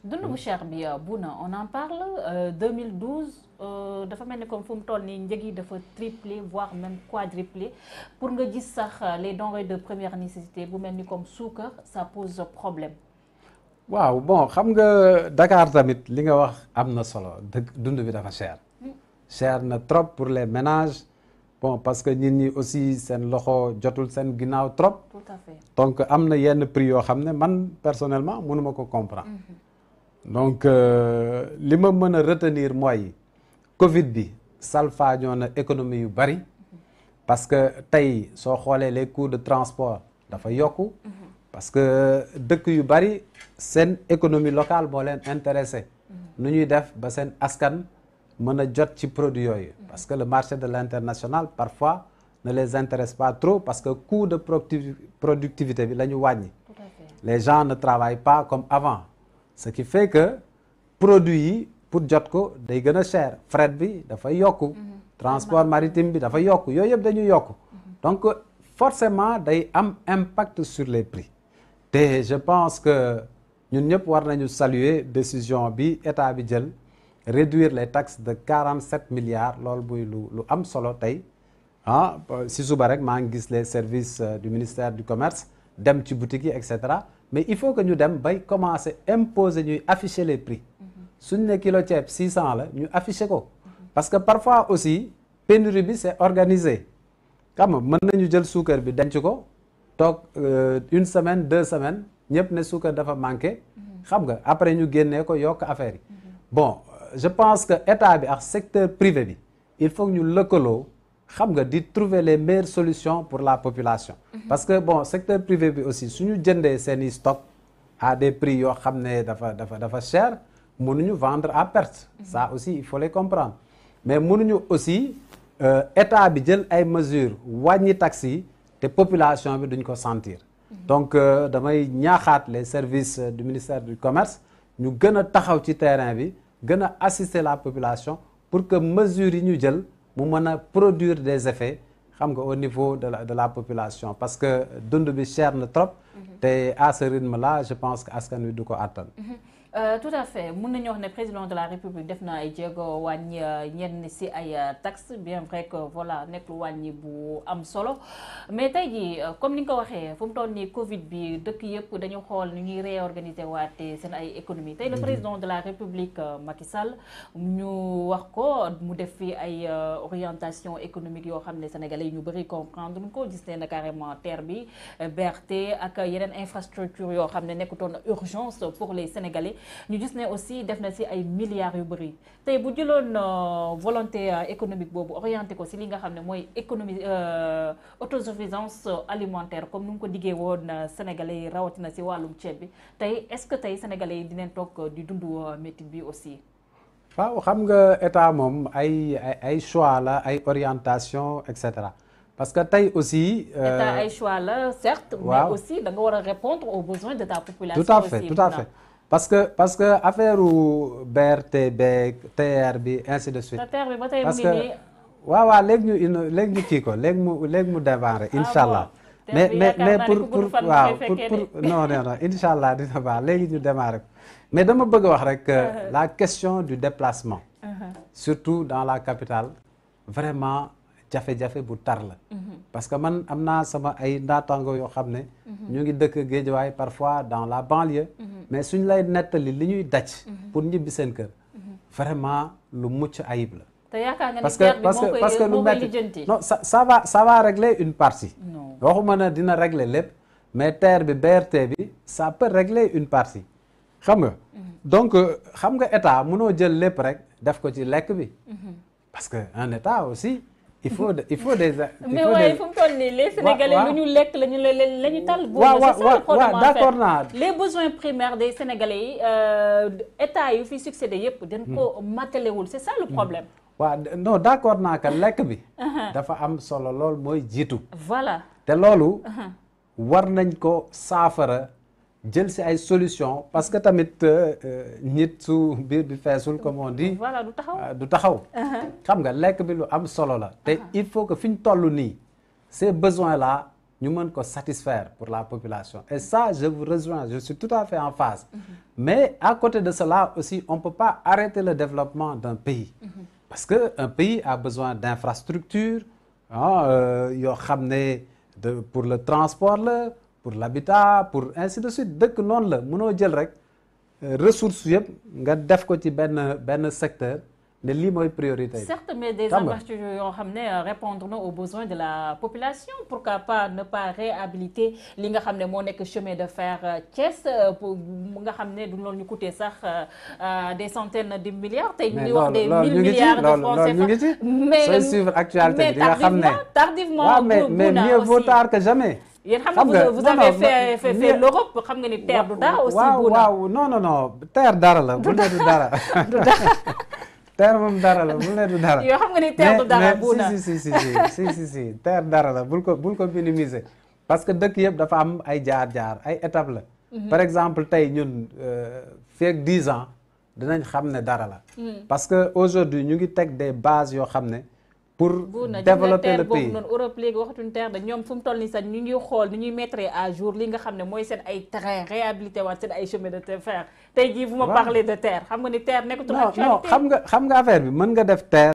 dund bu cher bi Bouna on en parle euh, 2012 euh, dafa mel ni comme fu mu toll nii njëg yi dafa triplé voire même quadruplé pour nga gis sax les denrées de première nécessité bu mel ni comme suukar ça pose problème. waaw bon xam nga Dakar tamit li nga wax am na solo dëgg dund bi dafa cher. cher na trop pour les ménages bon parce que nit ñi aussi seen loxo jotul seen ginnaaw trop. tout à fait donc am na yenn prix yoo xam ne man personnellement mënuma ko comprendre. donc euh, li ma mën a retenir mooy Covid bi salfaañoo na économie yu bari parce que tey soo xoolee les coûts de transport dafa yokku. parce que dëkk yu bari seen économie locale moo leen intéressé. nu ñuy def ba seen askan mën a jot ci produit yooyu. parce que le marché de l'international parfois ne les intéresse pas trop parce que coût de producti- productivité bi la ñu wàññi. tout à fait les gens ne travaillent pas comme avant ce qui fait que produit yi pour jot ko day gën a cher fret bi dafay yokku transport maritime bi dafa yokku yooyu yëpp dañuy yokku donc forcément day am impact sur les prix te je pense que ñun ñëpp war nañu saluer décision bi état bi jël réduire les taxes de 47 milliards loolu muy lu lu am solo tey ah si suba rek maa ngi gis les services euh, du ministère du commerce dem ci boutique yi et cetera mais il faut que ñu dem bay commencer imposer ñuy afficher les prix suñ ne kilo ceeb 600 la ñu afficher ko parce que parfois aussi pénurie bi c'est organisé xam nga mën nañu jël suukar bi denc ko toog euh, une semaine deux semaines ñëpp ne suukar dafa manqué xam nga après ñu génnee ko yokk affaire yi bon je pense que état bi ak secteur privé bi il faut que ñu lëkkaloo xam nga di trouver les meilleures solutions pour la population parce que bon secteur privé bi aussi suñu jëndee seeni stock à des prix yoo xam ne dafa dafa dafa cher mënuñu vendre à perte ça aussi il faut les comprendre mais mënuñu aussi euh, état bi jël ay mesures wàññi taxes yi te population bi duñ ko sentir donc euh, damay ñaaxaat les services euh, du ministère du commerce ñu gën a taxaw ci terrain bi gën a assister la population pour que mesures yi ñu jël mu mën a produire des effets xam nga au niveau de la de la population parce que dund bi cher na trop te à ce rythme là je pense que askan wi du ko attan Euh, tout à fait mun nañu wax ne président de la république def na ay jéego wàññi ñenn ci ay taxes bien vrai que voilà nekk lu wàññi bu am solo mais tey jii comme ni nga ko waxee fu mu toll nii Covid bi dëkk yëpp dañu xool ni ñuy réorganiser waate seen ay économie tey le président de la république Macky Sall ñu wax ko mu def fi ay orientation économique yoo xam ne sénégalais yi ñu bëri comprendre ñu ko gis ne na carrément terre bi BRT ak yeneen infrastructure yoo xam ne nekkutoon urgence pour les sénégalais. ñu gis ne aussi def na ci ay milliards yu bëri tey bu jëloon volonté économique boobu orienté ko ci li nga xam ne mooy économie autosuffisance alimentaire comme nu mu ko diggee woon sénégalais yi rawatina ci wàllum ceeb bi tey est-ce que tey sénégalais yi dinañ toog di dund métit bi aussi. waaw xam nga état moom ay ay choix la ay orientation et cetera parce que tey aussi. état ay choix la certes. waaw mais aussi da nga war a répondre aux besoins de ta population. tout à fait aussi, tout à Bouna. fait parce que parce que affaire BRT beeg TR bi ainsi de suite. te terre bi ba tey mu parce ngi que nii. waaw waaw léegi ñu ino léegi ñu kii ko léegi mu léegi mu démarrer incha allah. bon. mais Te mais yaakaar mais naa ne pour ku gudd pour fan waaw nga koy pour fekkee pour non non non incha allah dina baax léegi ñu démarrer ko mais dama bëgg a wax rek que la question du déplacement. surtout dans la capitale vraiment jafe-jafe bu tar la. parce que man am naa sama ay naataango yoo xam ne. ñu ngi dëkk Géejawaay parfois dans la banlieue. mais suñ lay nettali li ñuy daj. pour ñibbi seen kër. vraiment lu mucc ayib la. te yaakaar nga ni parce terre que bi parce moo que koy parce que lu moo koy metti lijjanti. non ça ça va ça va régler une partie. non waxuma ne dina régler lépp mais terre bi BRT bi ça peut régler une partie xam nga. donc euh, xam nga état mënoo jël lépp rek def ko ci lekk bi. parce que un état aussi il faut de- il faut des. il mais faut waaye des- fu mu toll nii les sénégalais waaw. lu ñu lekk la ñu la la ñu tal. waaw boobu c'est ça waaw le problème waaw en d'accord fait. naa. les besoins primaires des sénégalais yi euh, état yu fi succédé yëpp. dañ ko matalewul c'est ça le problème. waaw non d'accord naa que lekk bi. dafa am solo lool mooy jiitu. voilà. te loolu war nañ ko saafara jël ci ay solution parce que tamit euh, euh, nit su biir bi feesul comme on dit voilà du taxaw. euh, du taxaw xam nga lekk bi lu am solo la te il faut que fi ñu toll nii ces besoins là ñu mën ko satisfaire pour la population et ça je vous rejoins je suis tout à fait en phase mais à côté de cela aussi on peut pas arrêter le développement d'un pays parce que un pays a besoin d'infrastructures ah yoo xam ne de pour le transport la pour l'habitat pour ainsi de suite dëkk noonu la mënoo jël rek ressources yëpp nga def ko ci benn benn secteur ne lii mooy priorité yi. certes mais des Xam nga. infrastructures yoo xam ne répondre na aux besoins de la population pourquoi pas ne pas réhabiliter li nga xam ne moo nekk chemin de fer euh, Thiès euh, pour mu nga xam ne du loolu ñu coûter sax euh, euh, des centaines de milliards tey ñu mais ngi wax loolu des loolu mille ñu ngi ci milliards de loolu francs loolu ñu ngi ci. CFA mais sooy suivre actualité bi di nga xam ne tardivement tardivement waaw mais bu- mais bu na mieux vaut aussi. tard que jamais. yéen xam xam nga nga, vous vous non, avez non, fait fait mieux- fait l'Europe xam nga ni terre du dara aussi waaw bu na waaw non non non terre dara la bul ne du dara. terre moom dara la bul ne du dara. yoo xam nga ni terre du dara mais bu na mais si si si si si si si terre dara la bul ko bul ko minimiser parce que dëkk yëpp dafa am ay jaar-jaar ay étapes la. par exemple tey ñun fii ak 10 ans dinañ xam ne dara la. parce que aujourd'hui ñu ngi teg des bases yoo xam ne pour bu na développer le boobu pays. noonu Europe léegi waxatuñ terre de ñoom fu mu toll nii sax ñu ngi xool ni ñuy mettre à jour li nga xam ne mooy seen ay terrain réhabilité waat seen ay chemin de fer tey jii vous me Waaw. parlez de terre xam nga ni terre nekkatul non non actualité xam nga xam nga affaire bi mën nga def terre